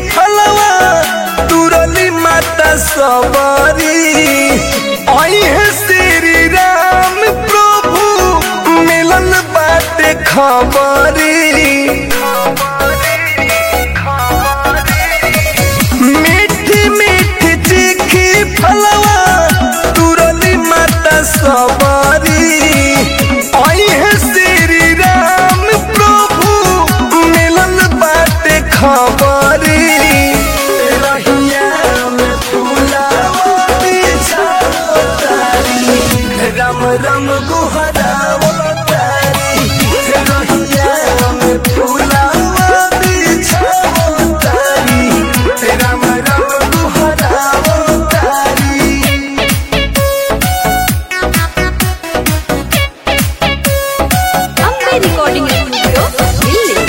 फलवा तुरली माता सबरी अहे श्री राम प्रभु मिलन बाटे खबरी मीठी मीठी तीखी फलवा तुरली माता सबरी अहे श्री राम प्रभु मिलन बाटे खबरी रहिया में फूलावा बिछाओ तारी रम रम गुहराओ तारी रहिया में फूलावा बिछाओ तारी रम रम गुहराओ तारी ಅಂಬೆ ರೆಕಾರ್ಡಿಂಗ್ ಸ್ಟುಡಿಯೋ ಇಲ್ಲಿ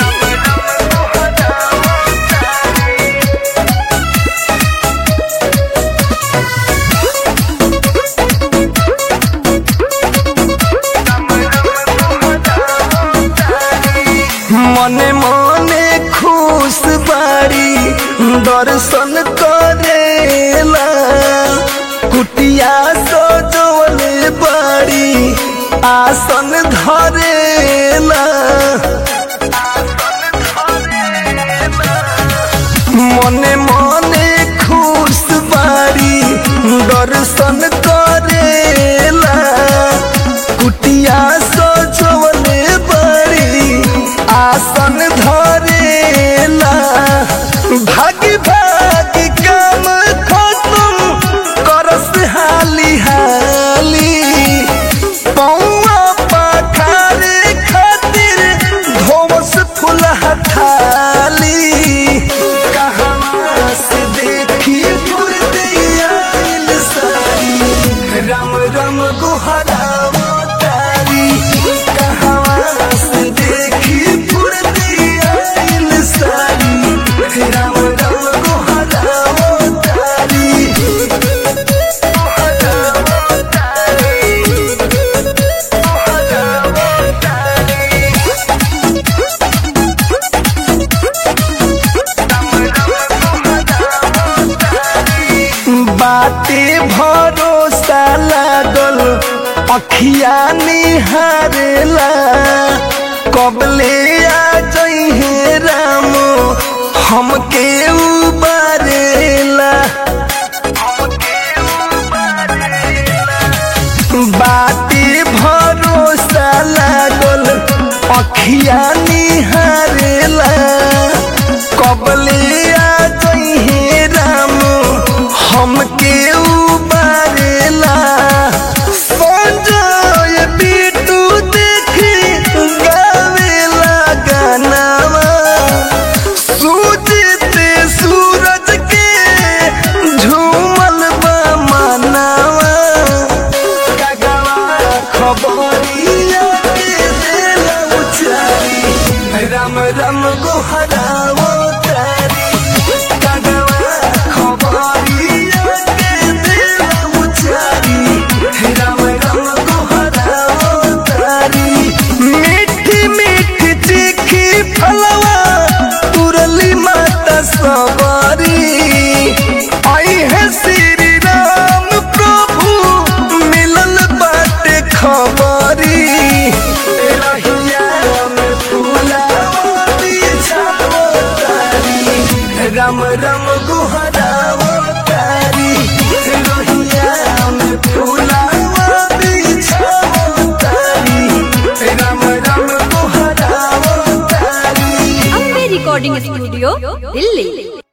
মনে মনে খুশ বাড়ি দর্শন করেলা কুটিয়া সজলে বাড়ি আসন ধরেলা মনে মনে খুশ বাড়ি দর্শন করেলা কুটিয়া সজলে বাড়ি আসন ধরেলা ভাগি ভাগি কাম খতম করস হালি হালি पौआ पखारे खातिर धोवस फूल हथाली कहाँ से देखी फुर्तिया सारी रम रम गुहरावो तारी कहाँ से देखी फुर्तिया सारी रम रम गुहरावो तारी गुहरावो तारी बाटे भरोसा लागल अखिया निहारेला कबले आ जइहे राम हमके उबारेला बाटे भरोसा लागल अखिया निहारेला कबले आ जइहे राम हमके उबारेला संजय बिटू देखी गावेला गानावा सूजित सूरज के झूमल बा मनावा गगवा खबरिया के देला उचारी राम राम गोहरावो तारी गगवा खबरिया के देला उचारी राम राम गोहरावो तारी मीठी मीठी तीखी फलवा तुरली माता सबरी आई है श्री राम प्रभु मिलल बाटे खबरी रहिया में फूलावा बिछाओ तारी रम रम गुहरावो तारी रहिया में फूलावा बिछाओ तारी रम रम गुहरावो तारी ಅಂಬೆ ರೆಕಾರ್ಡಿಂಗ್ ಸ್ಟುಡಿಯೋ ಇಲ್ಲಿ